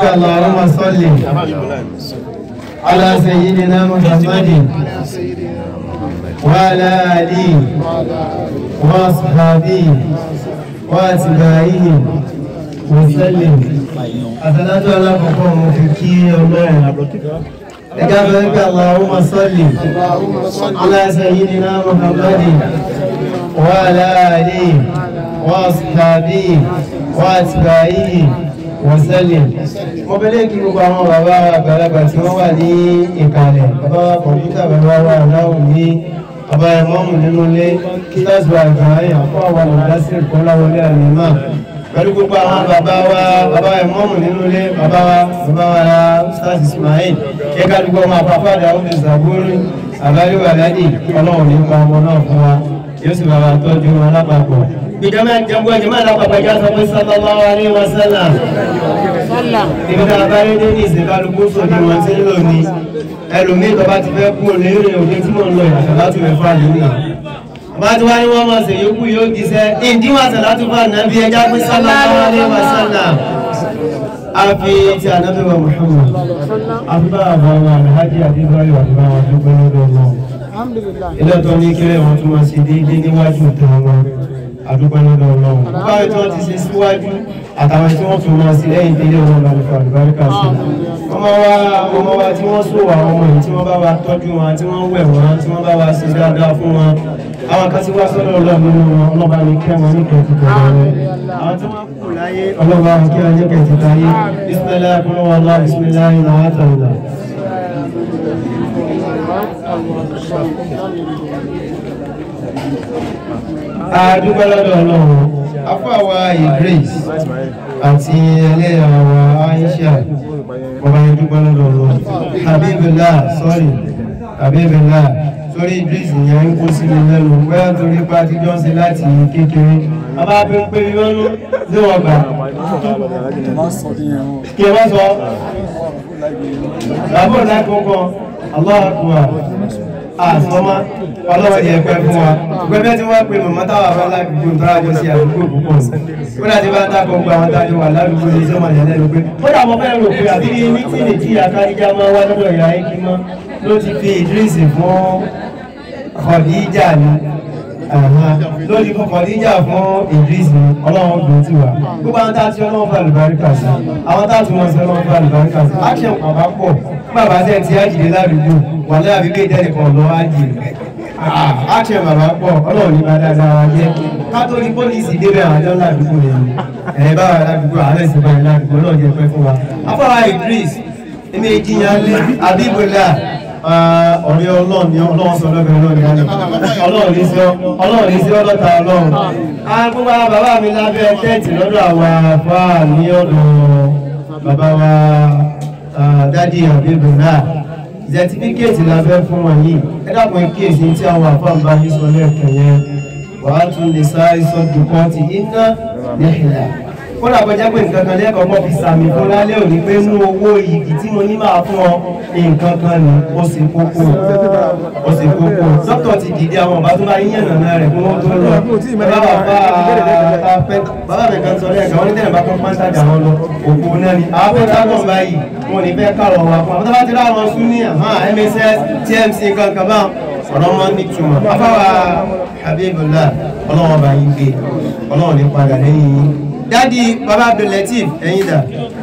اللهم صل على سيدنا محمد وعلى آله وأصحابه وأتباعه وسلم أثناء على فقوم في الله إجابة اللهم صل على سيدنا محمد وعلى آله وأصحابه وأتباعه وسلم mo bẹ̀lẹ̀ kí gbogbo àwọn bàbá àgbàlagbà tí wọ́n wà ní ìkàlẹ̀ bàbá wa kọ̀mpútà bàbá wa aláwọ̀ ní bàbá ẹ̀mọ́mù nínú ilé kí lọ́sùn àgbáyé àpò àwọn olùdásílẹ̀ kan láwọlé àlèmá pẹ̀lú gbogbo àwọn bàbá wa bàbá ẹ̀mọ́mù nínú ilé bàbá wa bàbá wa Ustaz Ismail kí ká dúpọ̀ ọmọ àpapọ̀ àdáwọ̀ ní Zaburi àbáyọ̀ àládì ọlọ́run ní pa ọmọ náà fún wa yóò sì bàbá tọ́jú wọn lápapọ̀ gbìjọba ìjọba ìjọba ìlápapọ̀ ìjà sọ pé sallallahu alaihi wasallam ibi tá a bá rí dé ní ìsìnkálukú sòdì wọn tí ń lò ní ẹlòmíì tó bá ti fẹ́ kú lérè òde tí mò ń lọ ìyàtọ̀ láti rẹ̀ fún àyíká bá ti wá ní wọ́n máa ṣe yókù yóò jíṣẹ́ ìdíwọ̀n àṣà láti fún ànábì ẹja pé sallallahu alaihi wasallam a fi ti ànábì wa Muhammad a fi bá àbọ̀ àwọn alhaji adébáyọ̀ àti bá wọn dúpẹ́ lọ́dọ̀ wọn ilé tó ní kílẹ̀ wọn tún máa ṣe déédéé níwájú ìta wọn àdúgbò lọ́dọ̀ ọlọ́run báwo tí wọ́n ti ṣe síwájú àtàwọn tí wọ́n tún máa sí lẹ́yìn délé wọn lọ́dọ̀ fún àlùbáríkà sí ọmọ wa ọmọ wa tí wọ́n sọ àwọn ọmọ yìí tí wọ́n bá wa tọ́jú wọn tí wọ́n wẹ̀ wọ́n tí wọ́n bá wa ṣe dáadáa fún wọn àwọn kan tí wá sọ́dọ̀ ọlọ́run nínú wọn ọlọ́ba ní kẹ́ wọn ní kẹ́ẹ̀tì tẹ̀lé rẹ̀ àwọn tí wọ́n kù láyé ọlọ́ba ní kẹ́ wọn ní kẹ́ẹ̀tì táyé bísímẹ́lá kúrò wọn lọ bísímẹ́lá ìlà àtàlà. àdúgbò lọ́dọ̀ ọlọ́run afáwa Idris àti ẹlẹ́yàwó Aisha ọba ìdúgbò lọ́dọ̀ ọlọ́run Habibullah sorry Habibullah torí Idris yẹn ń kó sí mi lẹ́nu bóyá torí pé àtijọ́ ń ṣe láti kékeré bàbá bí ń pè mí mọ́nú ní wọ́n gbà kí ẹ má sọ bàbá ọ̀nà kankan Allah akbar àsọmọ ọlọ́wọ́ yẹ pẹ́ fún wa gbẹ́bẹ́ tí wọ́n pe mọ̀mọ́ táwà bá ládùúgbò tó rájọ sí àdúgbò púpọ̀ ó láti bá ń dákọ̀ gba àwọn tájọ wà ládùúgbò ní sọ́mọ̀ yẹn lẹ́nu pé ó dà mọ́ fẹ́ rò pé àbí ní mítìnì tí àkáríjá máa wá lọ́dọ̀ ìyá ẹ̀kí mọ́ ló ti fi ìdírísì fún Khadija ni lórí fún Khadija fún ìdírísì ọlọ́run gbòó ti wà gbogbo àwọn táàtì ọlọ́run fún àlùbáríkà sí àwọn táàtì wọn sí ọlọ́run fún àlùbáríkà sí action bàbá pọ̀ bàbá sẹ́ẹ̀ tí ájìdé ládùúgbò wà láàbí pé ìdẹ́nìkan lọ ájìdé àṣẹ bàbá pọ̀ ọlọ́run ní máa dáadáa wa jẹ́ kátólí pólísì débẹ̀ àwọn ọjọ́ ládùúgbò rẹ̀ ni ẹ̀ bá wà ládùúgbò àárẹ̀ sì bá ládùúgbò náà jẹ́ pẹ́ fún wa. afọwọ́ Idris èmi ìjìyàn lé abíbọ̀lá ọ̀rẹ́ ọlọ́run ni ọlọ́run sọ lọ́bẹ̀ ọlọ́run yálẹ̀ ọlọ́run ní sí ọlọ́run ní sí ọlọ́ta ọlọ́run. gbogbo àwọn bàbá mi lábẹ́ tẹ́ẹ̀tì lọ́dọ̀ àwọn àfáà ní ọ̀dọ̀ bàbá wa dádì àbíbọ̀lá sẹtifíkẹ́ẹ̀tì la fẹ́ fún wọn yìí ẹ dàpọ̀ kíyèsí tí àwọn àfáàmbá yìí sọ lẹ́ẹ̀kan yẹn wàá tún lè sáré sọ́dún kan ti iná níhìlá kódà bọ́jà pé nǹkan kan lẹ́kọ̀ọ́ mọ́ fi sàmì fún lálẹ́ òní pé mú owó igi tí mo ní máa fún ọ nǹkan kan ní ó sì kókó ó sì kókó dókítà ti dìde àwọn ọba tó bá yíyan nàná rẹ̀ kó wọ́n tó lọ bàbá bàbá mi kan sọ lẹ́ẹ̀kan wọ́n ní tẹ̀lé bá kọ́ pàǹtàjà wọn lọ òkú náà ni àwọn fẹ́ dágbọ̀n báyìí wọn ní fẹ́ kárọ̀ wá fún àwọn tó bá ti ráwọn sún ní MSS TMC kankan bá ọ̀rọ̀ wọn ní túmọ̀ afáwa Habibullah ọlọ́wọ́n bá yín gbé ọlọ́wọ́n ní padà lẹ́yìn yín dádì bàbá Abdulateef ẹ̀yin dà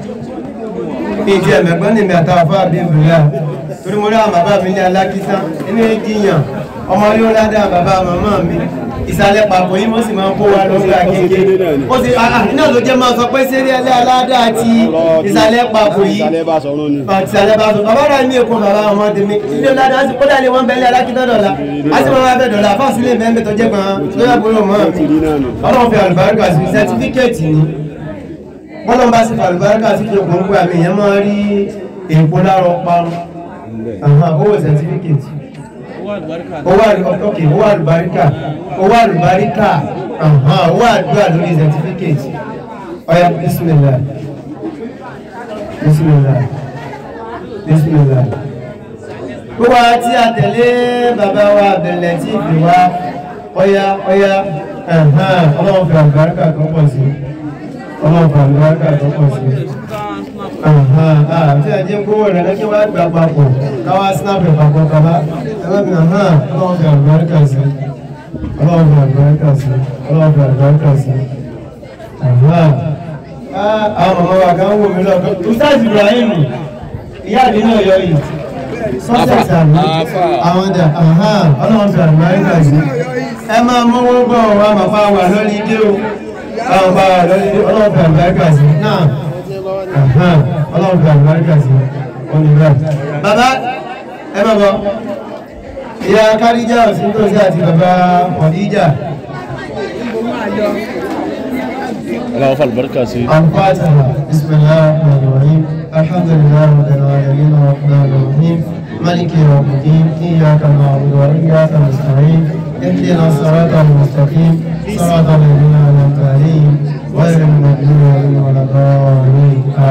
ìdí ẹ̀mẹ̀gbọ́n ní mi àtàwọn fún Habibullah torí mo rí àwọn bàbá mi ní alákítá inú ìdíyàn ọmọ yóò ládàá bàbá màmá mi ìsàlẹ̀ pàpọ̀ yìí mo sì máa ń kó wa lọ́gbà kéèké ó sì iná ló jẹ́ máa sọ pé sẹ́rí ẹlẹ́ aládàá àti ìsàlẹ̀ pàpọ̀ yìí ìsàlẹ̀ bá sọ bàbá rẹ̀ ní èkó bàbá ọmọ tèmi ilé ládàá sì kó dàlẹ́ wọn bẹ́lẹ̀ alákítá dọ̀la a sì máa bẹ́ dọ̀la fáwọn sílé bẹ́ẹ̀ tó jẹ́ gan lóyà bolo mọ́ ọlọ́run fi àlùbáríkà sí sẹtifíkẹ́ẹ̀tì ni bọ́lọ́n bá sì fi àlùbáríkà sí kí okùn gbà mí yẹn máa rí èèpo lárọ parun owó sẹtifíkẹ́ẹ̀tì owó àlùbáríkà owó àlùbáríkà owó àlùbáríkà owó àdúrà lórí certificate ọ̀yà bismillah bismillah bismillah gbogbo àti àtẹ̀lé bàbá wa bẹ̀rẹ̀ tí ìfì wa ọ̀yà ọ̀yà ọlọ́run fi àlùbáríkà tó pọ̀ sí ọlọ́run fi àlùbáríkà tó pọ̀ sí àti ẹ̀jẹ̀ ń gbówó rẹ̀ lẹ́kí wá gbà papọ̀ káwá snap ẹ̀ papọ̀ kaba ẹlẹ́gbẹ̀ẹ́ hàn ọlọ́run fi àlùbáríkà sí ọlọ́run fi àlùbáríkà sí ọlọ́run fi àlùbáríkà sí. àwọn màmá wa kan wò mí lọ́kọ́ ustaz Ibrahim ìyá àdínà ọ̀yọ́ yìí sọ́sẹ̀sì àmì àwọn dà ọlọ́run fi àlùbáríkà sí. ẹ máa mọ́wọ́ bọ̀ wá màmá wa lórí ilé o àwọn bá wa lórí ilé ọlọ́run fi àlùbáríkà sí náà ọlọ́run fi àlùbáríkà sí olùrà. bàbá ẹ má bọ̀ ìyá kárìjà òsíntòsí àti bàbá ọ̀díjà. اللهم فعل بركة سي الفاتحة بسم الله الرحمن الرحيم الحمد لله رب العالمين الرحمن الرحيم مالك يوم الدين إياك نعبد وإياك نستعين اهدنا الصراط المستقيم صراط الذين أنعمت عليهم غير المغضوب عليهم ولا الضالين